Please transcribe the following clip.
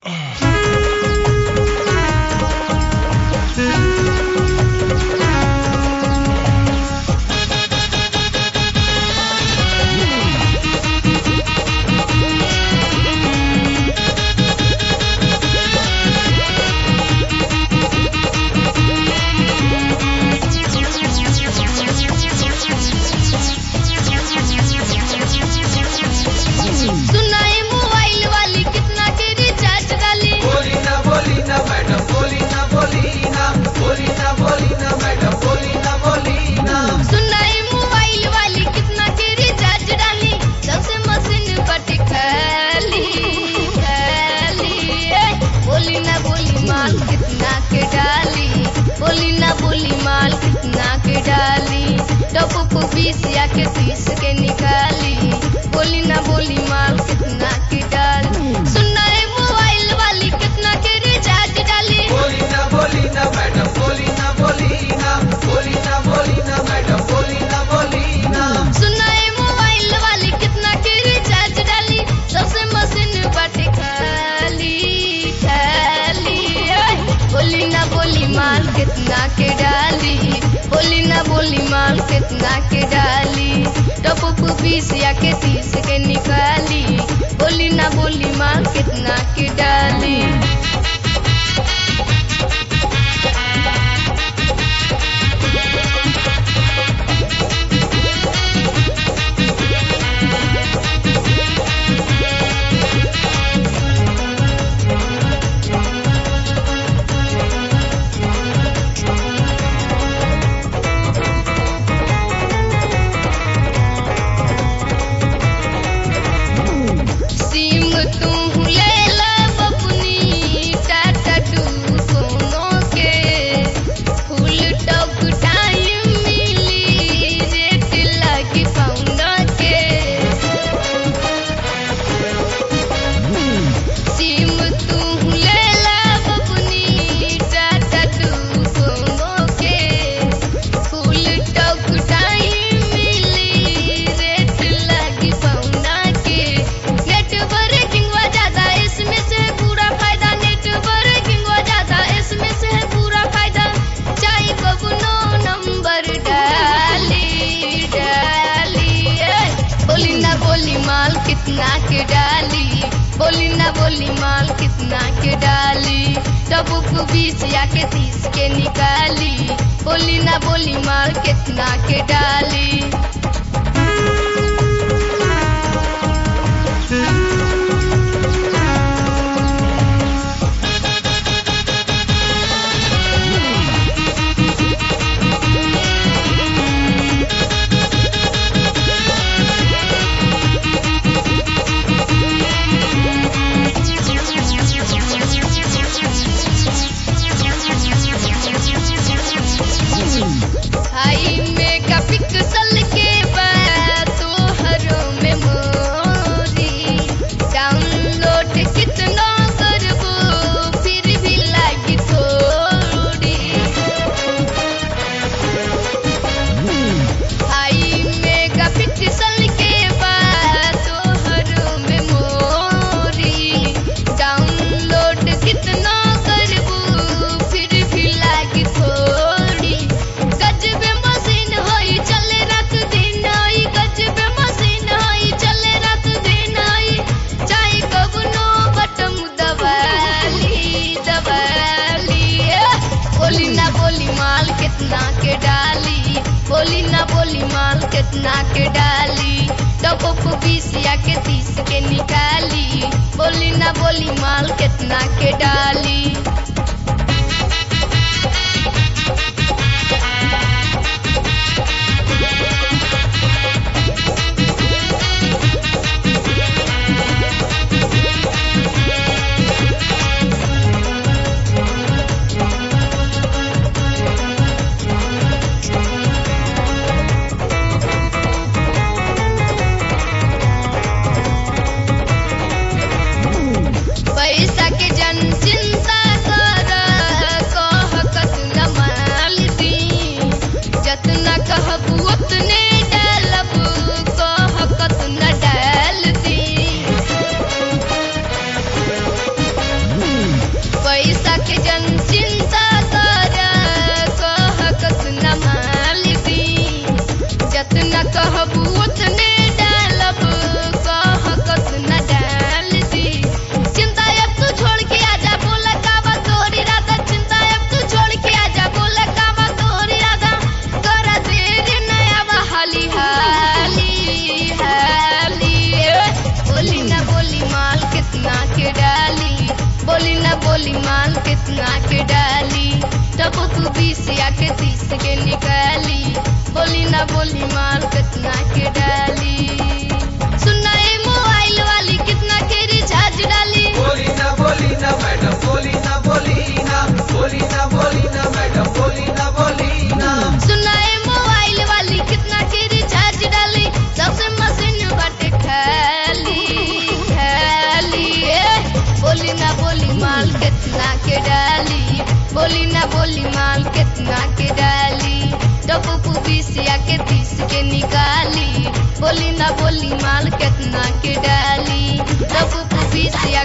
सुनाए मोबाइल वाली कितना के रिचार्ज डाली बोली ना बोली ना मैडम बोली ना बोली ना बोली ना बोली ना मैडम बोली ना बोली ना सुनाए मोबाइल वाली कितना के रिचार्ज डाली सबसे मशीन बट खाली खाली ए, बोली ना बोली माल कितना के डाली बोली ना बोली माल कितना के डाली टप को बीस या के तीस के निकाली बोली ना बोली माल कितना के डाली सुनाए मोबाइल वाली कितना के रिचार्ज डाली बोली ना बोली ना मैडम बोली ना बोली ना बोली ना बोली ना मैडम बोली ना बोली ना सुनाए मोबाइल वाली कितना के रिचार्ज डाली सबसे मशीन बाटे खाली खाली ओए, बोली ना बोली माल कितना के डाली बोली ना बोली माल कितना के डाली टप बीस या के तीस के निकाली बोली ना बोली माल कितना के डाली सिम तू ले ला बबुनी टाटा टू सोनो के फुल टॉक टाइम मिली रेट लगी पाउंड के सिम तू ले ला बबुनी टाटा टू सोनो के फुल टॉक टाइम मिली रेट लगी पाउंड के नेटवर्किंग हो ज्यादा इसमें से पूरा फायदा नेटवर्किंग हो ज्यादा इसमें से पूरा फायदा चाहे बबुनो नंबर डाली डाली ए, बोली ना बोली माल कितना के डाली बोली ना बोली माल कितना के डाली तब को बीस या के तीस के निकाली बोली ना बोली माल कितना के डाली हाई मेगा पिक्सल के बाद तोहरो मेमोरी डाउनलोड कितना करबो फिर भी लागी थोड़ी हाई मेगा पिक्सल के बाद तोहरो मेमोरी डाउनलोड कितना करबो फिर भी लागी थोड़ी गजबे मशीन होई चले रात दिन होई गजबे मशीन होई चले रात दिन होई चाहे कबनो बटम दबाली दबाली ए, बोली ना बोली माल कितना के डाली बोली ना बोली माल कितना के डाली टप को बीस या के तीस के निकाली बोली ना बोली माल कितना के डाली पैसा के जन चिंता बोली माल कितना के डाली तब तू बीस या के तीस के निकाली बोली ना बोली माल कितना के डाली सुना ए मोबाइल वाली कितना के रिचार्ज डाली बोली ना बोली ना मैडम बोली ना बोली ना बोली ना बोली ना मैडम बोली ना बोली ना सुना ए मोबाइल वाली कितना के रिचार्ज डाली सबसे मशीन बाटे खाली खाली ए बोली ना बोली माल कितना के डाली बोली ना बोली माल कितना के डाली डब्बू बीस या के तीस के निकाली बोली ना बोली माल कितना के डाली डब्बू बीस या